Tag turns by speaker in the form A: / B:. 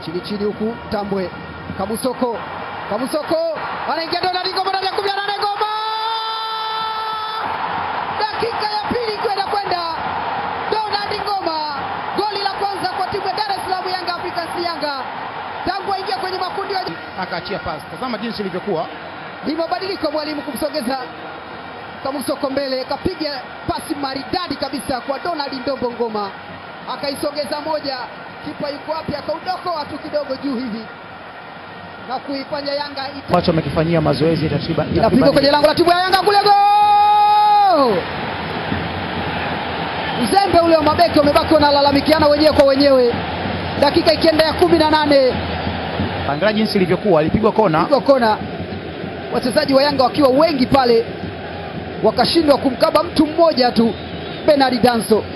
A: chini chini huku Tambwe Kabusoko Kabusoko anaingia Donald Ngoma ndani ya kumi na nane Ngoma, dakika ya pili kwenda kwenda Donald Ngoma, goli la kwanza kwa timu ya Dar es Salaam Yanga Africans Yanga tangu aingia kwenye makundi ya
B: akaachia pasi. Tazama jinsi ilivyokuwa
A: ni mabadiliko mwalimu kumsogeza Kamusoko mbele, kapiga pasi maridadi kabisa kwa Donald Ndombo Ngoma, akaisogeza moja, kipa yuko wapi, akaudokoa tu kidogo juu hivi na kuifanya Yanga ita
C: ambacho amekifanyia mazoezi takriban
A: inapigwa
C: takriban-
A: kwenye lango la timu ya Yanga kule, gol! Uzembe ule wa mabeki wamebaki wanalalamikiana wenyewe kwa wenyewe, dakika ikienda ya kumi na nane
C: angalia jinsi ilivyokuwa, alipigwa kona
A: pigwa kona, wachezaji wa Yanga wakiwa wengi pale, wakashindwa kumkaba mtu mmoja tu, Bernard Danso.